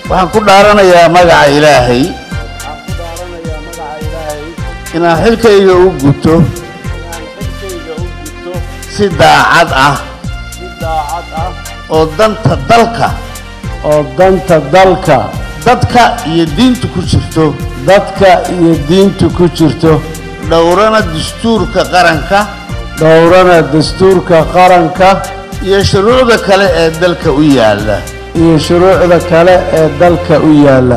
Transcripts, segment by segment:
waxaan ku dhaaranayaa magaca ilaahay waxaan ku dhaaranayaa magaca ilaahay inaan xilkayga u guto inaan xilkayga u gudto si daacad ah si daacad ah oo danta dalka oo danta dalka dadka iyo diinta ku jirto dadka iyo diinta ku jirto dhowrana dastuurka qaranka dhowrana dastuurka qaranka iyo shuruucda kale ee dalka u yaalla iyo shuruucda kale ee dalka u yaalla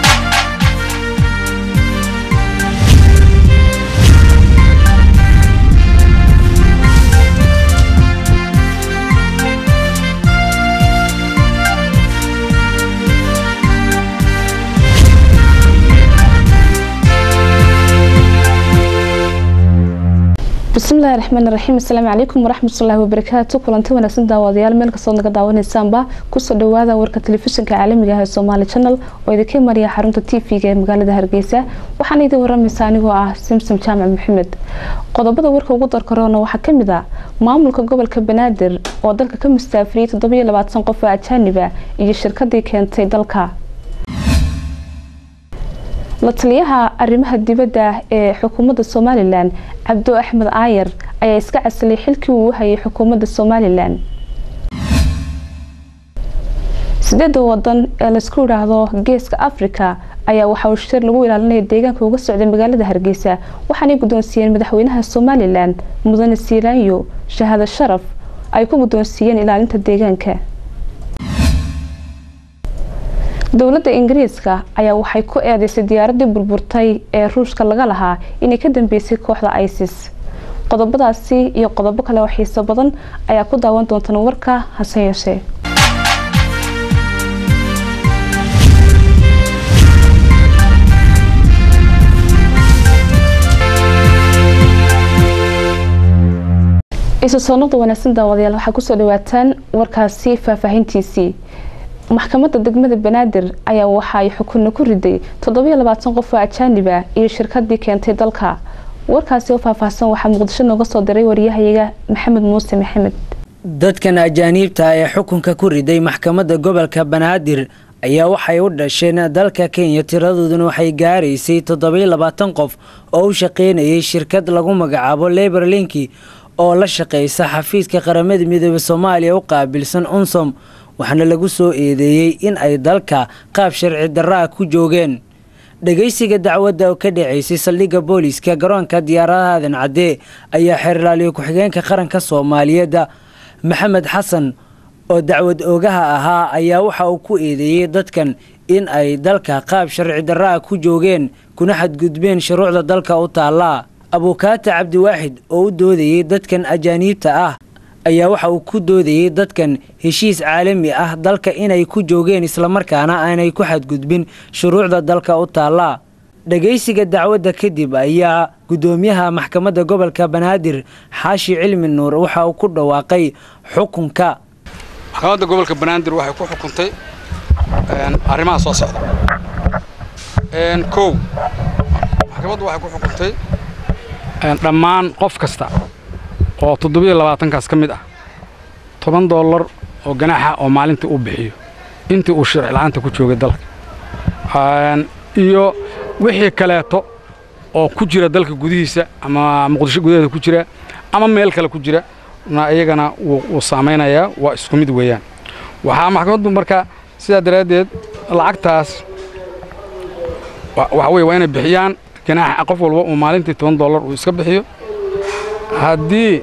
bismillahi raxmaan raxiim asalaamu calaykum waraxmatullaahi wabarakaatu kulanti wanaagsan daawadayaal meel kastood naga daawanaysaanba kusoo dhawaada warka telefishinka caalamiga ah ee somaali channel oo idinka mariya xarunta t v-ga ee magaalada hargeysa waxaana idin waramaysa anigoo ah simsom jaamac maxamed qodobada warka ugu darkaroona waxaa kamid ah maamulka gobolka banaadir oo dalka ka mustaafiriyay toddobiyo labaatan qof oo ajaaniba iyo shirkadii keentay dalka la taliyaha arrimaha dibadda ee xukuumadda somalilan cabdo axmed aayar ayaa iska casilay xilkii uu hayay xukuumadda somalilan sideeda wadan ee laisku yidhaahdo geeska africa ayaa waxa uu shir lagu ilaalinaya deegaanka uga socday magaalada hargeysa waxaanay guddoonsiiyeen madaxweynaha somalilan mudane siilaanyo shahaado sharaf ay ku guddoonsiiyeen ilaalinta deegaanka dowladda ingiriiska ayaa waxay ku eedeysay diyaaradii burburtay ee ruushka laga lahaa inay ka dambeysay kooxda isis qodobadaasi iyo qodobo kale oo xiiso badan ayaa ku daawan doontaan warka hase yeeshee isu soo noqda wanaagsan daawadayaal waxaa kusoo dhawaataan warkaasi faahfaahintiisii maxkamadda degmada banaadir ayaa waxa ay xukunna ku riday toddobiyo labaatan qof oo ajaaniba iyo shirkadii keentay dalka warkaasi oo faahfaahsan waxaa muqdisho nooga soo diray wariyahayaga maxamed muuse maxamed dadkan ajaaniibta ee xukunka ku riday maxkamadda gobolka banaadir ayaa waxay u dhasheen dalka kenya tiradooduna waxay gaaraysay toddobiyo labaatan qof oo u shaqeynayay shirkad lagu magacaabo lebor linki oo la shaqeysa xafiiska qaramada midooda soomaaliya u qaabilsan unsom waxaana lagu soo eedeeyey in ay dalka qaab sharci darra ah ku joogeen dhageysiga dacwadda oo ka dhaceysay saldhigga booliiska garoonka diyaaradaha aadan cadde ayaa xeerlaaliyo ku-xigeenka qaranka soomaaliyeedda maxamed xasan oo dacwad oogaha ahaa ayaa waxa uu ku eedeeyey dadkan in ay dalka qaab sharci darra ah ku joogeen kuna xadgudbeen shuruucda dalka u taallaa abuukaata cabdiwaaxid oo u doodayey dadkan ajaaniibta ah ayaa waxa uu ku doodayey dadkan heshiis caalami ah dalka inay ku joogeen islamarkaana aanay ku xadgudbin shuruucda dalka u taallaa dhagaysiga dacwadda kadib ayaa guddoomiyaha maxkamadda gobolka banaadir xaashi cilmi nuur waxa uu ku dhawaaqay xukunka maxkamadda gobolka banaadir waxay ku xukuntay arrimaha soo socda kow maxkamaddu waxay ku xukuntay dhammaan qof kasta oo toddobiyo labaatankaas ka mid ah toban dollar oo ganaaxa oo maalintii uu bixiyo intii uu sharci la'aanta ku joogay dalka iyo wixii kaleeto oo ku jira dalka gudihiisa ama muqdisho gudaheeda ku jira ama meel kale ku jira na iyagana wuu saamaynayaa waa isku mid weeyaan waxaa maxkamaddu marka sidaa daraaddeed lacagtaas waxa weye waa inay bixiyaan ganaaxa qof walba uu maalintii toban dollar uu iska bixiyo haddii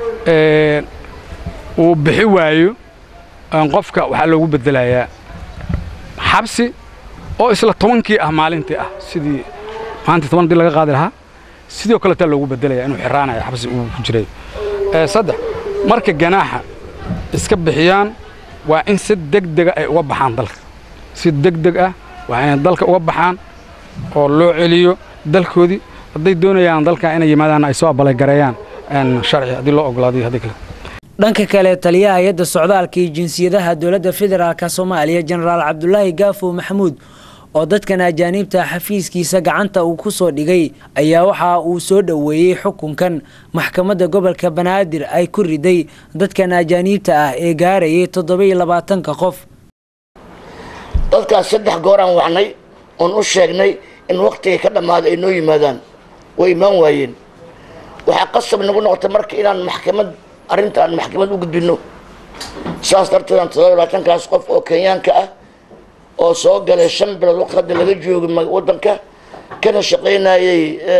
uu bixi waayo qofka waxaa loogu bedelayaa xabsi oo isla tobankii ah maalintii ah sidii maalintii toban hadii laga qaadi lahaa sidoo kaletaa loogu bedelaya inuu xiraanayo xabsi uu ku jiray saddex marka ganaaxa iska bixiyaan waa in si degdega ay uga baxaan dalka si degdeg ah waa inay dalka uga baxaan oo loo celiyo dalkoodii hadday doonayaan dalka inay yimaadaan ay soo abalagareeyaan sharci haddii loo ogolaaday haddii kale dhanka kale taliyaha hay-adda socdaalka iyo jinsiyadaha dowladda federaalk soomaaliya jenaraal cabdulaahi gaafow maxamuud oo dadkan ajaaniibta xafiiskiisa gacanta uu ku soo dhigay ayaa waxa uu soo dhoweeyey xukunkan maxkamadda gobolka banaadir ay ku riday dadkan ajaaniibta ah ee gaarayay toddoba-iyo labaatanka qof dadkaas saddex gooraan wacnay oon u sheegnay in waktigay ka dhammaaday ay noo yimaadaan way imaan waayeen waxaa qasab nagu noqotay marka inaan maxkamad arrinta aan maxkamad u gudbino saas darteed aan todoba labaatankaas qof oo kenyaanka ah oo soo galay shan bilood waqti hadda laga joogo waddanka kana shaqaynayay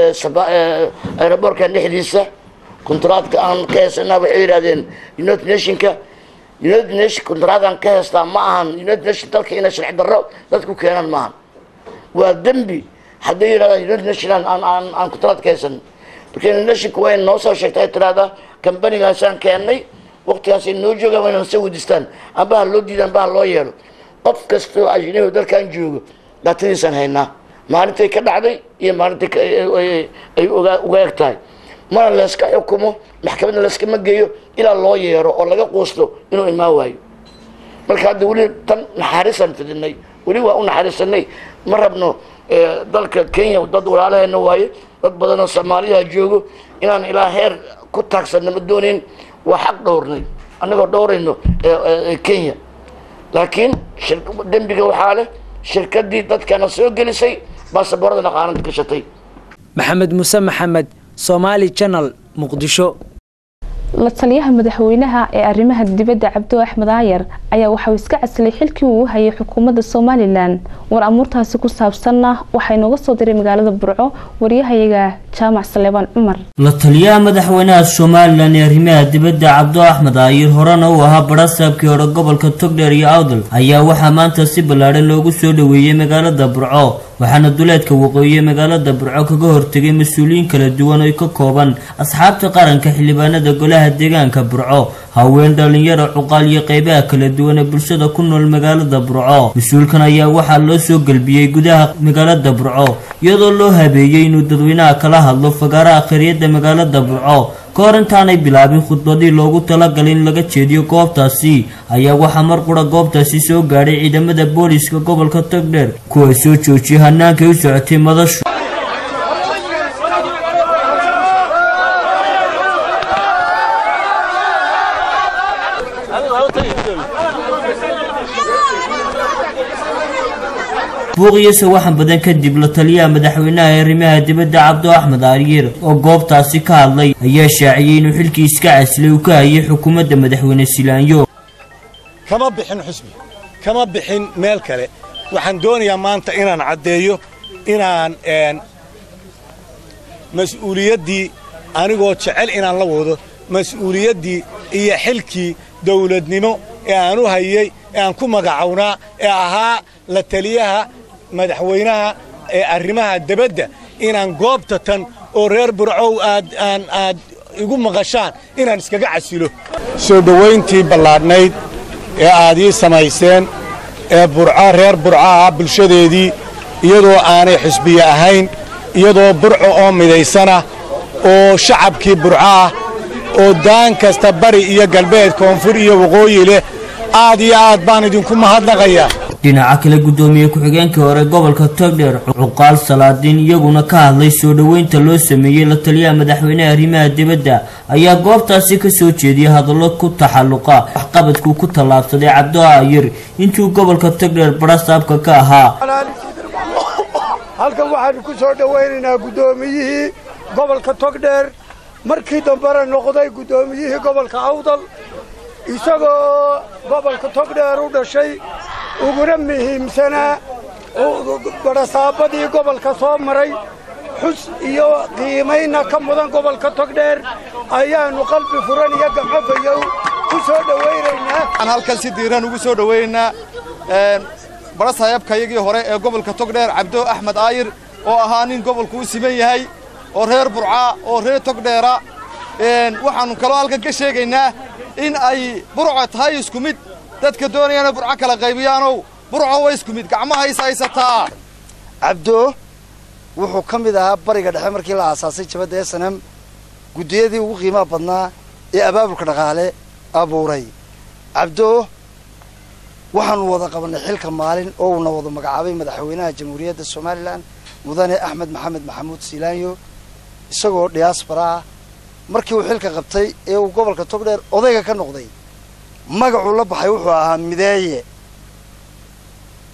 aeroboorkan dhexdiisa kontraadka aan ka heesanaa waxay yidhahdeen united nationka united nation kontraadaan ka heestaa ma ahan united nation dalka inay sharci darro dadku keenaan maahan waa dembi hadday yidhahdaan united nation aan aan aan kontraad ka heesan marka united nationka waa in noo soo sheegta ay tiraahdaa kambanigaasaan keennay waqtigaasay noo joogaan waa inaan soo weydiistaan amba ha loo diida amba ha loo yeelo qof kasta oo ajnabi dalkan joogo daatadiisaan haynaa maalintay ka dhacday iyo maalintay ay uga eg tahay mana layska xukumo maxkamadna layskama geeyo ilaa loo yeero oo laga quusto inuu imaan waayo marka hadda weli tan naxariisaan fidinay weli waa u naxariisanay ma rabno dalka kenya dad walaalaheena waaye dad badanoo soomaaliyaha joogo inaan ilaa heer ku taagsanna ma doonayn waa xaq dhowrnay annagoo dhowrayno kenya laakiin dembiga waxaa leh shirkadii dadkana soo gelisay baasaboorada dhaqaalanta gashatay maxamed muuse maxamed somaali janal muqdisho la taliyaha madaxweynaha ee arrimaha dibadda cabdo axmed aayar ayaa waxauu iska casilay xilkii uu hayay xukuumadda somalilan war amuurtaasi ku saabsanna waxaa inooga soo diray magaalada burco waryahayaga jaamac saleebaan cumar la taliyaha madaxweynaha somalilan ee arrimaha dibadda cabdo axmed aayir horena uu ahaa barasaabkii hore gobolka togdheer iyo awdal ayaa waxaa maanta si ballaadhan loogu soo dhoweeyey magaalada burco waxaana duleedka waqooyi magaalada burco kaga hortegay mas-uuliyiin kala duwan oo ka kooban asxaabta qaranka xildhibaanada golaha deegaanka burco haween dhalinyaro cuqaal iyo qeybaha kala duwan ee bulshada ku nool magaalada burco mas-uulkan ayaa waxaa loo soo gelbiyey gudaha magaalada burco iyadoo loo habeeyey inuu dadweynaha kala hadlo fagaaraha khayriyada magaalada burco ka hor intaanay bilaabin khudbadii loogu talagalay in laga jeediyo goobtaasi ayaa waxaa mar qura goobtaasi soo gaadhay ciidamada booliiska gobolka togdheer kuwa soo joojiyay hanaankay u socotay madashu buuqiyo sawaxan badan kadib la taliyaha madaxweynaha ee arrimaha dibadda cabdo axmed aariyer oo goobtaasi ka hadlay ayaa shaaciyey inuu xilkii iska casilay uu ka hayay xukuumadda madaxweyne silaanyo kama bixin xusbi kama bixin meel kale waxaan doonayaa maanta inaan caddeeyo inaan mas-uuliyaddii anigoo jecel inaan la wado mas-uuliyaddii iyo xilkii dawladnimo ee aan u hayey ee aan ku magacownaa ee ahaa la taliyaha madaxweynaha ee arrimaha debadda inaan goobta tan oo reer burcow aad aan aad igu maqashaan inaan iskaga casilo soo dhowayntii ballaadhnayd ee aad ii samayseen ee burco reer burco ah bulshadeedii iyadoo aanay xisbiye ahayn iyadoo burco oo midaysana oo shacabkii burco ah oo daan kasta bari iyo galbeed koonfur iyo waqooyi leh aad iyo aad baan idinku mahadnaqayaa dhinaca kale guddoomiye ku-xigeenkii hore gobolka togdheer cuqaal salaadiin iyaguna ka hadlay soo dhoweynta loo sameeyey la taliyaha madaxweyneha arrimaha dibadda ayaa goobtaasi ka soo jeediyay hadallo ku taxalluqa waxqabadkuu ku tallaabsaday cabdo aayir intuu gobolka togdheer barasaabka ka ahaa halkan waxaanu ku soo dhowaynaynaa guddoomiyihii gobolka togdheer markii dambena noqday guddoomiyihii gobolka awdal isagoo gobolka togdheer u dhashay uguna muhiimsanaa barasaabadii gobolka soo maray xus iyo qiimayna ka mudan gobolka togdheer ayaannu qalbi furan iyo gamcofayow ku soo dhowaynaynaa waxaan halkan si diiran ugu soo dhowaynaynaa barasaayabkayagii hore ee gobolka togdheer cabdo axmed aayir oo ahaa nin gobolku u siman yahay oo reer burcaa oo reer togdheera waxaannu kaloo halkan ka sheegaynaa in ay burco tahay isku mid dadka doonayana burco kala qaybiyaanow burco way isku mid gacmaha is haysataa cabdo wuxuu ka mid ahaa bariga dhexe markii la aasaasay jabadda esanam guddiyadii ugu qiimaha badnaa ee abaabulka dhaqaale abuuray cabdo waxaanu wada qabannay xilka maalin oo uuna wada magacaabay madaxweynaha jamhuuriyadda somalilan mudane axmed maxamed maxamuud siilaanyo isagoo diyaasbara ah markii uu xilka qabtay ee uu gobolka togdheer odayga ka noqday magacuu la baxay wuxuu ahaa mideeye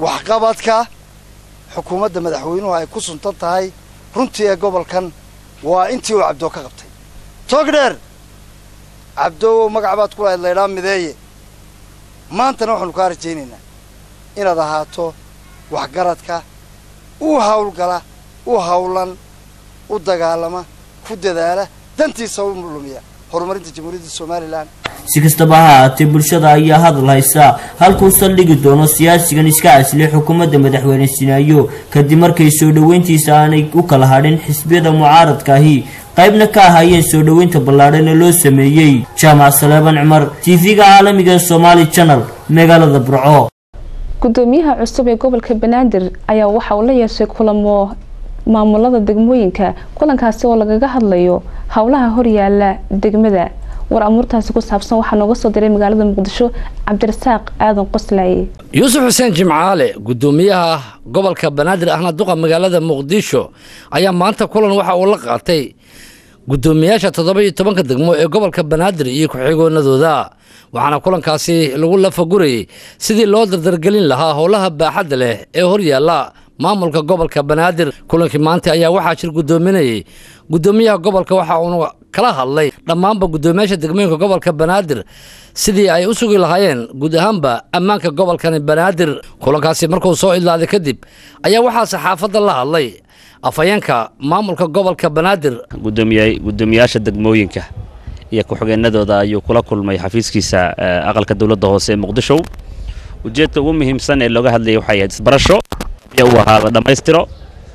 waxqabadka xukuumadda madaxweynuhu ay ku suntan tahay runtii ee gobolkan waa intii uu cabdoo ka qabtay togdheer cabdoowow magac baad ku lahayd laydhaa mideeye maantana waxaanu kaa rajaynaynaa inaad ahaato waxgaradka u hawlgala u hawlan u dagaalama ku dadaala dantiisa u lumiya horumarinta jamhuuriyadda somalilan si kastaba ha ahaatee bulshada ayaa hadal haysa halkuu saldhigi doono siyaasigan iska casliyay xukuumadda madaxweyne sinaayo kadib markay soo dhoweyntiisa aanay u kala hadhin xisbiyada mucaaradkaahi qaybna ka ahaayeen soo dhoweynta ballaadhan ee loo sameeyey jaamac saleeban cumar tv-ga caalamiga ee somaali channel magaalada burco gudoomiyaha cusub ee gobolka banaadir ayaa waxa uu la yeeshay kulamo maamulada degmooyinka kulankaasi oo lagaga hadlayo howlaha horyaala degmada war amuurtaasi ku saabsan waxaa nooga soo diray magaalada muqdisho cabdirasaaq aadan qoslaaye yuusuf xuseen jimcaale gudoomiyaha gobolka banaadir ahna duqa magaalada muqdisho ayaa maanta kulan waxa uu la qaatay gudoomiyaasha toddoba iyo tobanka degmo ee gobolka banaadir iyo ku-xigoonadooda waxaana kulankaasi lagu lafagurayay sidii loo dardargelin lahaa howlaha baaxadda leh ee horyaala maamulka gobolka banaadir kulankii maanta ayaa waxaa jir gudoominayay gudoomiyaha gobolka waxa uuna kala hadlay dhammaanba gudoomiyaasha degmooyinka gobolka banaadir sidii ay u sugi lahaayeen guud ahaanba ammaanka gobolkani banaadir kulankaasi markuu soo idlaaday kadib ayaa waxaa saxaafadda la hadlay afhayeenka maamulka gobolka banaadir gudoomiyaasha degmooyinka iyo ku-xigeenadooda ayuu kula kulmay xafiiskiisa aqalka dowladda hoose ee muqdisho ujeedka ugu muhiimsan ee looga hadlayay waxay ahayd isbarasho iyo uu ahaada dhammaystiro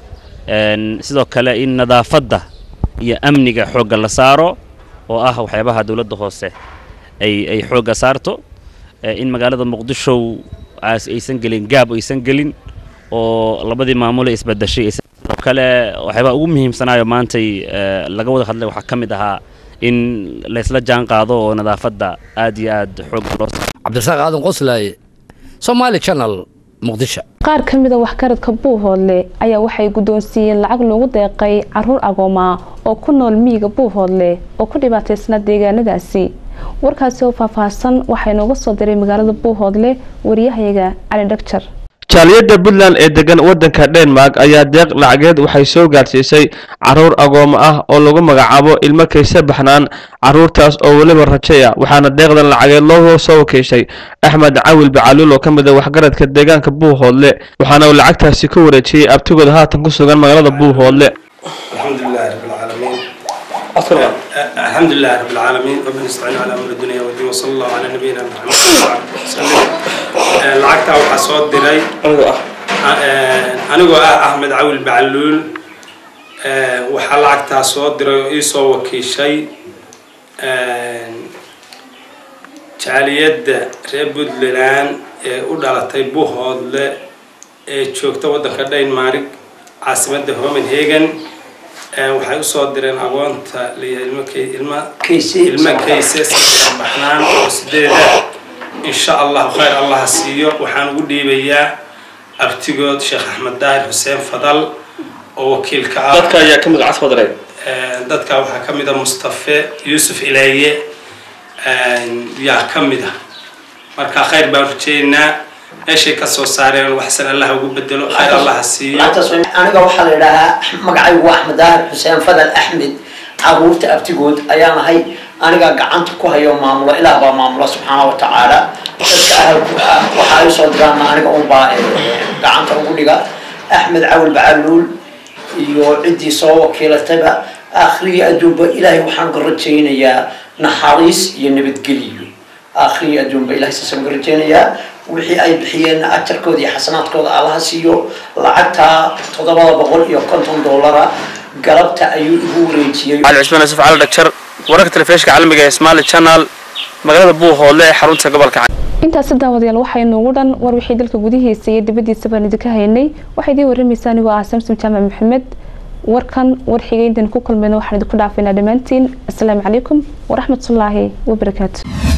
sidoo kale in nadaafadda iyo amniga xoogga la saaro oo ah waxyaabaha dowladda hoose ay ay xoogga saarto in magaalada muqdisho aysan gelin gaab aysan gelin oo labadii maamule isbadashay sidoo kale waxyaabaha ugu muhiimsanaayo maantay laga wada hadlay waxaa ka mid ahaa in laysla jaan qaado oo nadaafadda aad iyo aad xoogga loo cabdirasaaq aadan qoslaaye somaali channel muqdisho qaar ka mid a waxgaradka buuhoodle ayaa waxay guddoonsiiyeen lacag loogu deeqay caruur agooma oo ku nool miyiga buuhoodle oo ku dhibaataysnaa deegaanadaasi warkaasi oo faahfaahsan waxaa inooga soo diray magaalada buuhoodle wariyahayaga cali dhagjar jaaliyadda puntland ee degan waddanka denmark ayaa deeq lacageed waxay soo gaadhsiisay caruur agoomo ah oo lagu magacaabo ilmo kayse baxnaan caruurtaas oo weliba rajaya waxaana deeqdan lacageed loo soo wakiishay axmed cawil bacaluul oo ka mid a waxgaradka deegaanka buuhoodle waxaana uu lacagtaasi ku wareejiyey abtigooda haatan ku sugan magaalada buuhoodle الحمد لله رب العالمين الحمد لله رب العالمين ربنا نستعين على امر الدنيا والدين وصلى الله على نبينا محمد وسلم lacagtaa waxaa soo diray anigoo ah axmed cawil bacaluul waxaa lacagtaa soo diray oo ii soo wakiishay jaaliyadda reer puntland ee u dhalatay buhoodle ee joogta waddanka dhaynmaarig caasimadda homenhagen waxay usoo direen agoonta ilmo kayse baxnaan oo sideeda insha allahu khayr allah ha siiyo waxaan ugu dhiibayaa abtigood sheekh axmed daahir xuseen fadal oo wakiilka ah dadka ayaa ka mid casfadray dadka waxaa ka mid a mustafe yuusuf ilaaye yaa ka mid ah marka khayr baan rajeynaa meeshay ka soo saareen waxsan allah ugu bedelo khayr allah ha siiyo aniga waxaa la yidhaahaa magacaygu axmed daahir xuseen fadal axmed caruurta abtigood ayaan ahay aniga gacanta ku hayo maamulo ilaah baa maamula subxaana wa tacaala dadka ahalku ah waxa ay soo diraan aniga unbaa gacanta ugu dhiga axmed cawil bacaluul iyo ciddii soo wakiilatayba akhriya adduunba ilaahay waxaan ka rajaynayaa naxariis iyo nabadgeliyo akhriya adduunba ilahay saasaan ka rajaynayaa wixii ay bixiyeen ajarkooda iyo xasanaadkooda allaha siiyo lacagtaa toddobada boqol iyo konton doolara galabta ayuu igu wareejiyey cali cusmaan yusuf cali dhagjar wararka telefishinka caalamiga ee Somali Channel magaalada Buuhoodle ee xarunta gobolka intaasi daawadayaal waxay noogu dhan war wixii dalka gudihiisa iyo dibadiisa baan idinka haynay waxay idin warramaysaa anigoo ah samsom jaamac maxamed warkan war xigay intaan ku kulmayna waxaan idinku dhaafaynaa dhammaantiin asalaamu calaykum waraxmatullaahi wabarakaatu